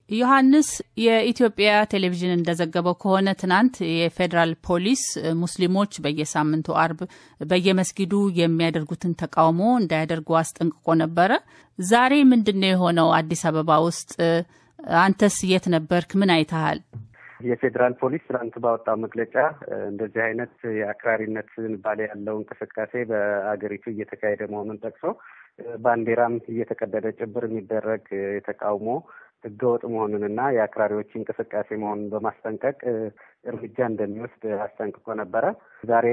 ዮሐንስ የኢትዮጵያ ቴሌቪዥን እንደዘገበው ከሆነ ትናንት የፌዴራል ፖሊስ ሙስሊሞች በየሳምንቱ አርብ በየመስጊዱ የሚያደርጉትን ተቃውሞ እንዳያደርጉ አስጠንቅቆ ነበረ። ዛሬ ምንድን ነው የሆነው? አዲስ አበባ ውስጥ አንተስ የት ነበርክ? ምን አይተሃል? የፌዴራል ፖሊስ ትናንት ባወጣው መግለጫ እንደዚህ አይነት የአክራሪነት ዝንባሌ ያለው እንቅስቃሴ በአገሪቱ እየተካሄደ መሆኑን ጠቅሶ ባንዲራም እየተቀደደ ጭብር የሚደረግ የተቃውሞ ህገወጥ መሆኑንና የአክራሪዎች እንቅስቃሴ መሆኑን በማስጠንቀቅ እርምጃ እንደሚወስድ አስጠንቅቆ ነበረ። ዛሬ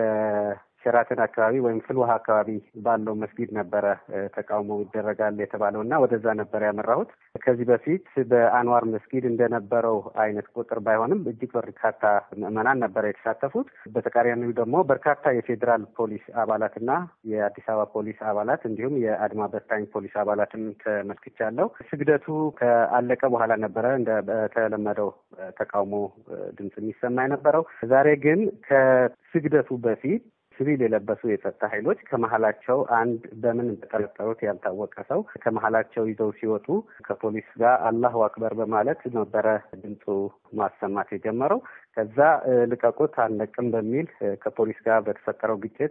በሸራተን አካባቢ ወይም ፍልውሃ አካባቢ ባለው መስጊድ ነበረ ተቃውሞ ይደረጋል የተባለው እና ወደዛ ነበረ ያመራሁት። ከዚህ በፊት በአንዋር መስጊድ እንደነበረው አይነት ቁጥር ባይሆንም እጅግ በርካታ ምዕመናን ነበረ የተሳተፉት። በተቃራኒው ደግሞ በርካታ የፌዴራል ፖሊስ አባላትና የአዲስ አበባ ፖሊስ አባላት እንዲሁም የአድማ በታኝ ፖሊስ አባላትን ተመልክቻለሁ። ስግደቱ ከአለቀ በኋላ ነበረ እንደ በተለመደው ተቃውሞ ድምፅ የሚሰማ የነበረው። ዛሬ ግን ከስግደቱ በፊት ሲቪል የለበሱ የጸጥታ ኃይሎች ከመሀላቸው አንድ በምን እንደጠረጠሩት ያልታወቀ ሰው ከመሀላቸው ይዘው ሲወጡ ከፖሊስ ጋር አላሁ አክበር በማለት ነበረ ድምፁ ማሰማት የጀመረው። ከዛ ልቀቁት አንለቅም በሚል ከፖሊስ ጋር በተፈጠረው ግጭት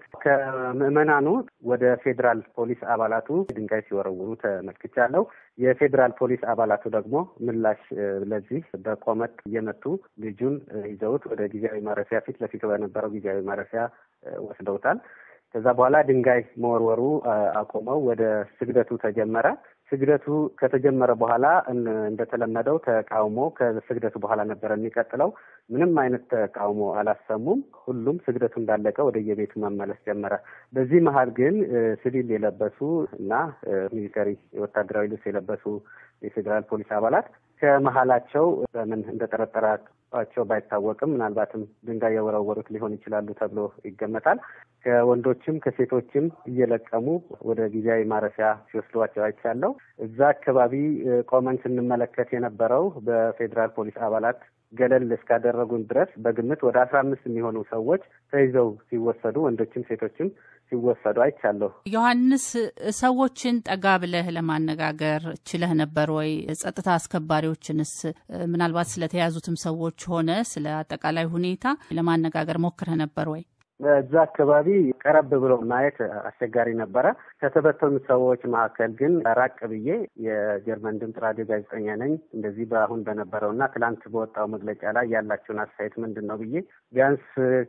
ከምዕመናኑ ወደ ፌዴራል ፖሊስ አባላቱ ድንጋይ ሲወረውሩ ተመልክቻለሁ። የፌዴራል ፖሊስ አባላቱ ደግሞ ምላሽ ለዚህ በቆመጥ እየመቱ ልጁን ይዘውት ወደ ጊዜያዊ ማረፊያ ፊት ለፊት በነበረው ጊዜያዊ ማረፊያ ወስደውታል። ከዛ በኋላ ድንጋይ መወርወሩ አቆመው። ወደ ስግደቱ ተጀመረ። ስግደቱ ከተጀመረ በኋላ እንደተለመደው ተቃውሞ ከስግደቱ በኋላ ነበረ የሚቀጥለው። ምንም አይነት ተቃውሞ አላሰሙም። ሁሉም ስግደቱ እንዳለቀ ወደ የቤቱ መመለስ ጀመረ። በዚህ መሀል ግን ሲቪል የለበሱ እና ሚሊተሪ ወታደራዊ ልብስ የለበሱ የፌዴራል ፖሊስ አባላት ከመሀላቸው በምን እንደጠረጠራቸው ባይታወቅም ምናልባትም ድንጋይ የወረወሩት ሊሆን ይችላሉ ተብሎ ይገመታል። ከወንዶችም ከሴቶችም እየለቀሙ ወደ ጊዜያዊ ማረፊያ ሲወስዷቸው አይቻለሁ። እዛ አካባቢ ቆመን ስንመለከት የነበረው በፌዴራል ፖሊስ አባላት ገለል እስካደረጉን ድረስ በግምት ወደ አስራ አምስት የሚሆኑ ሰዎች ተይዘው ሲወሰዱ ወንዶችም ሴቶችም ሲወሰዱ አይቻለሁ። ዮሐንስ፣ ሰዎችን ጠጋ ብለህ ለማነጋገር ችለህ ነበር ወይ? ጸጥታ አስከባሪዎችንስ ምናልባት ስለተያዙትም ሰዎች ሆነ ስለ አጠቃላይ ሁኔታ ለማነጋገር ሞክረህ ነበር ወይ? በዛ አካባቢ ቀረብ ብሎ ማየት አስቸጋሪ ነበረ። ከተበተኑ ሰዎች መካከል ግን ራቅ ብዬ የጀርመን ድምፅ ራዲዮ ጋዜጠኛ ነኝ እንደዚህ በአሁን በነበረው እና ትላንት በወጣው መግለጫ ላይ ያላቸውን አስተያየት ምንድን ነው ብዬ ቢያንስ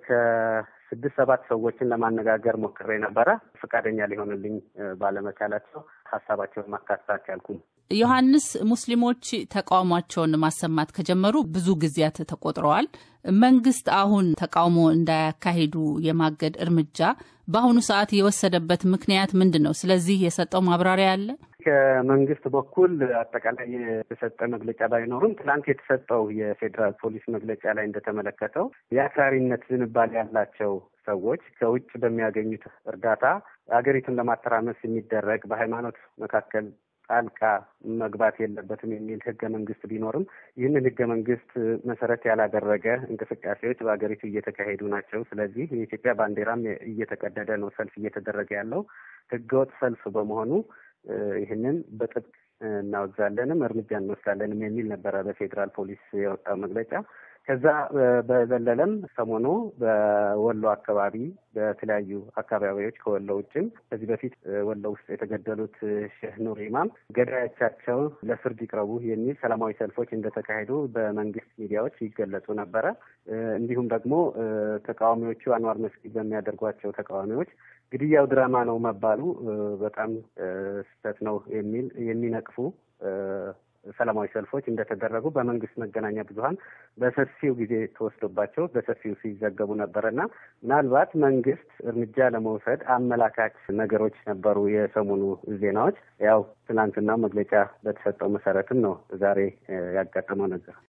ከስድስት ሰባት ሰዎችን ለማነጋገር ሞክሬ ነበረ። ፈቃደኛ ሊሆንልኝ ባለመቻላቸው ሀሳባቸውን ማካተት አልቻልኩም። ዮሐንስ፣ ሙስሊሞች ተቃውሟቸውን ማሰማት ከጀመሩ ብዙ ጊዜያት ተቆጥረዋል። መንግስት አሁን ተቃውሞ እንዳያካሂዱ የማገድ እርምጃ በአሁኑ ሰዓት የወሰደበት ምክንያት ምንድን ነው? ስለዚህ የሰጠው ማብራሪያ አለ? ከመንግስት በኩል አጠቃላይ የተሰጠ መግለጫ ባይኖርም ትናንት የተሰጠው የፌዴራል ፖሊስ መግለጫ ላይ እንደተመለከተው የአክራሪነት ዝንባሌ ያላቸው ሰዎች ከውጭ በሚያገኙት እርዳታ ሀገሪቱን ለማተራመስ የሚደረግ በሃይማኖት መካከል ጣልቃ መግባት የለበትም የሚል ህገ መንግስት ቢኖርም ይህንን ህገ መንግስት መሰረት ያላደረገ እንቅስቃሴዎች በሀገሪቱ እየተካሄዱ ናቸው። ስለዚህ የኢትዮጵያ ባንዲራም እየተቀደደ ነው ሰልፍ እየተደረገ ያለው ህገወጥ ሰልፍ በመሆኑ ይህንን በጥብቅ እናወግዛለንም እርምጃ እንወስዳለንም የሚል ነበረ በፌዴራል ፖሊስ የወጣው መግለጫ። ከዛ በዘለለም ሰሞኑ በወሎ አካባቢ በተለያዩ አካባቢዎች ከወሎ ውጭም ከዚህ በፊት ወሎ ውስጥ የተገደሉት ሼህ ኑር ኢማም ገዳዮቻቸው ለፍርድ ይቅረቡ የሚል ሰላማዊ ሰልፎች እንደተካሄዱ በመንግስት ሚዲያዎች ይገለጹ ነበረ። እንዲሁም ደግሞ ተቃዋሚዎቹ አንዋር መስጊድ በሚያደርጓቸው ተቃዋሚዎች ግድያው ድራማ ነው መባሉ በጣም ስህተት ነው የሚል የሚነቅፉ ሰላማዊ ሰልፎች እንደተደረጉ በመንግስት መገናኛ ብዙኃን በሰፊው ጊዜ ተወስዶባቸው በሰፊው ሲዘገቡ ነበረና ምናልባት መንግስት እርምጃ ለመውሰድ አመላካች ነገሮች ነበሩ የሰሞኑ ዜናዎች። ያው ትናንትና መግለጫ በተሰጠው መሰረትም ነው ዛሬ ያጋጠመው ነገር።